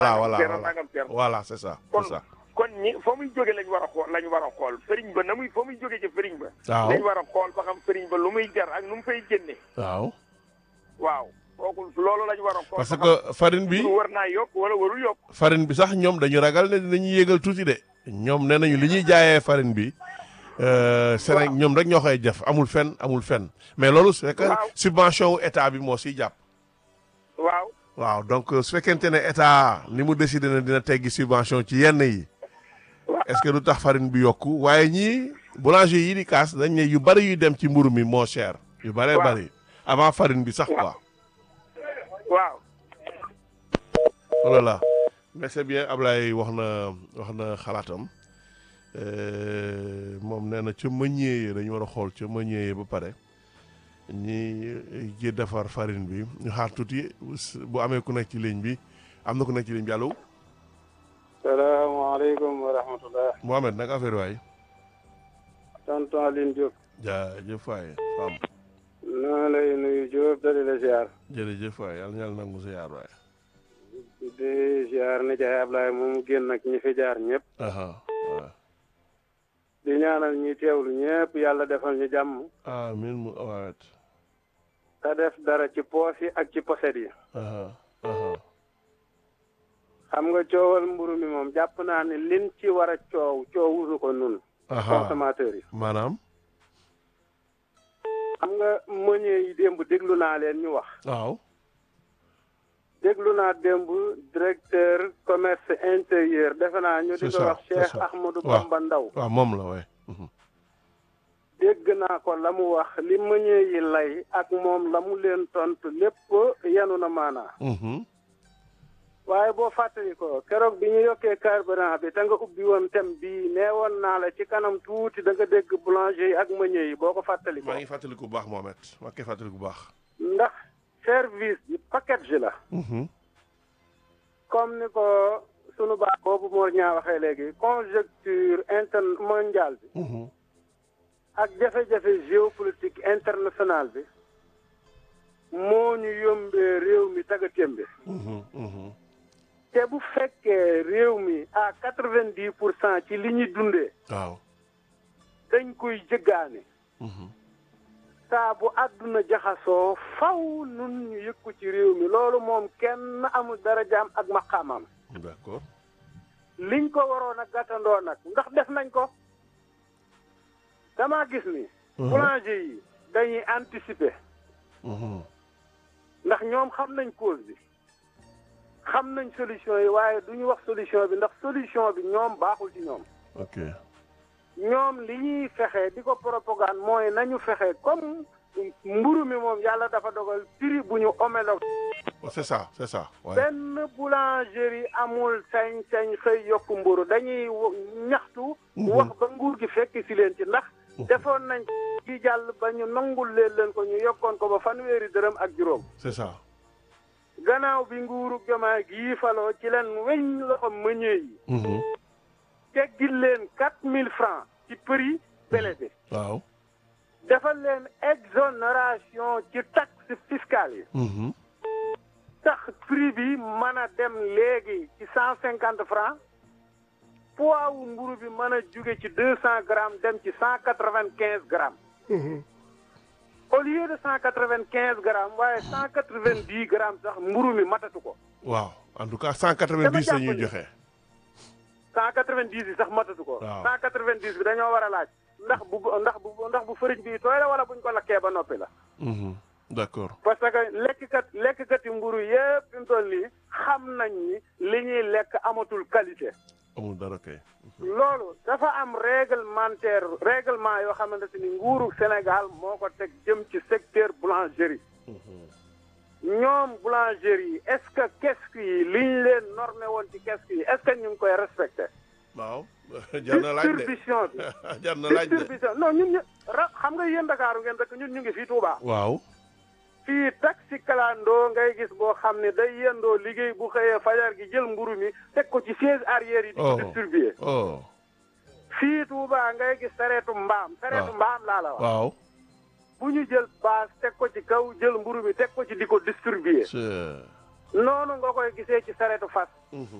voilà voilà Ceerno voilà nangam Ceerno voilà c'est ça kon c'est ça kon ñi fa muy jóge lañ war a xool lañ war a xool fëriñ ba na muy fa muy jóge ci fëriñ ba waaw lañ war a xool ba xam fëriñ ba lu muy jar ak nu mu fay génne waaw waaw kooku loolu lañ war a xool parce ba xam que farine bi lu war naa yokk wala warul yokk farine bi sax ñoom dañu ragal ne dinañu yéegal tuuti de ñoom nee nañu li ñuy jaayee farine bi euh, Séné Waaw. ñoom rek ñoo koy def amul fenn amul fenn mais loolu su fekkee Waaw. subvention wu état bi moo siy jàpp waaw waaw donc euh, su fekkente ne état ni mu décidé ne dina teggi subvention ci yenn yi Waaw. est-ce que du tax farine bi yokku waaye ñii boulanger yi di kaas dañ ne yu bari yuy dem ci mburu mi moo cher yu bëree Waaw. bari avant farine bi sax Waaw. quoi waaw voilà mais c'est bien Ablaye wax na wax na xalaatam Euh, moom nee na ca meññee yi dañu war a xool ca meññee yi ba pare ñi ji defar farine bi ñu xaar tuuti bu amee ku nekk ci ligne bi am na ku nekk ci ligne bi allo salaamaaleykum wa rahmatullah Mohamed nag affaire waay tonton Aline Diop jaajëf waay fam noo lay nuyu Diop dali la ziar jërëjëf waay yàlla na yàlla nangu sa yaar waay di ziar ni jaay Ablaye moom génn ak ñi fi jaar ñëpp aha waaw di ñaanal ñi teewlu ñëpp yàlla defal ñu jàmm amin mu waawet te def dara ci poos yi ak ci poset yi aha aha xam nga coowal mburu mi moom jàpp naa ne lin ci war a coow coowusu ko nun aha consommateurs yi maanaam xam nga meunier yi démb déglu naa leen ñu wax waaw déglu naa démb directeur commerce intérieur defe naa ñu di C'est ko ça, wax c'est Cheikh ça. Ahmadou Waaw. Bamba Ndaw waaw moom la waay mhm. dégg naa ko la mu wax li meunier yi lay ak moom la mu leen tontu lépp yanu na maanaa Mhm. waaye boo fàttali ko keroog bi ñu yokkee carburant bi te nga ubbi woon thème bii nee woon naa la ci kanam tuuti da nga dégg boulanger yi ak meunier yi boo ko fàttali ko maa ngi fàttaliku bu baax Mohamed maa ngi koy fàttaliku bu baax ndax service bi package la Mhm. comme ni ko sunu baax boobu moo ñaa waxee léegi conjoncture interne mondiale bi Mhm. ak jafe-jafe géopolitique internationale bi moo ñu yombee réew mi taga témbe Mhm. Mhm. te bu fekkee réew mi à quatre vingt dix pour cent ci li ñuy dundee waaw dañ koy jëggaane Mhm. saa bu àdduna jaxasoo faw nun ñu yëkku ci réew mi loolu moom kenn amul darajaam ak maqaamam d'accord liñ ko waroon a gàttandoo nag ndax def nañ ko dama gis ni boulanger yi dañuy anticiper Mhm. ndax ñoom xam nañ cause bi xam nañ solution yi waaye du ñu wax solution bi ndax solution bi ñoom baaxul ci ñoom ok ñoom li ñuy fexe di ko propagande mooy nañu fexe comme mburu mi moom yàlla dafa dogal prix bu ñu homologue Oh, c'est ça c'est ça ouais. benn boulangerie amul sañ-sañ xëy yokk mburu dañuy wo- ñaxtu wax ba nguur gi fekk si leen ci ndax defoon nañ ci jàll ba ñu nangul leen leen ko ñu yokkoon ko ba fanweeri dërëm ak juróom c'est ça gannaaw bi nguuru Jomaay gii faloo ci leen weñ loxo meññee yi Mhm. teggil leen quatre mille francs ci prix pelleté waaw defal leen exonération ci taxe fiscale yi Mhm. tax prix bi mën a dem léegi ci cent cinquante francs poids wu mburu bi mën a jóge ci deux cent grammes dem ci cent quatre vingt quinze grammes au lieu de cent quatre vingt quinze grammes waaye cent quatre vingt dix grammes sax mburu mi matatu ko waaw en tout cas 190 la ñuy jàpp ni- joxe cent quatre vingt dix yi sax matatu ko Waaw. cent quatre vingt dix bi dañoo war a laaj ndax bu ndax bu ndax bu fëriñ bi tooy la wala buñ ko lakkee ba noppi la Mhm. d'accord parce que lekkkat lekkkat yi mburu yëpp fi mu toll nii xam nañ ni li ñuy lekk amatul qualité amul dara kay loolu dafa am réglementaire règlement yoo xamante ni nguuru Sénégal moo ko teg jëm ci secteur boulangerie ñoom boulangerie yi est-ce que kesku yi liñ leen normé woon ci kesku yi est-ce que ñu ngi koy respecté waaw jar na laaj de distribution bi jar na laaj de distribution non ñun ñu ra xam nga yéen Dakaaru ngeen dëkk ñun ñu ngi fii Touba waaw fii taxi kalandoo ngay gis boo xam ne day yendoo liggéey bu xëyee fajar gi jël mburu mi teg ko ci siège arrière yi di ko Oh. distribuer oh fii Touba ngay gis sareetu mbaam sareetu Waaw. mbaam laa la wax waaw bu ñu jël baas teg ko ci kaw jël mburu mi teg ko ci di ko distribuer c'est noonu nga koy gisee ci saretu fas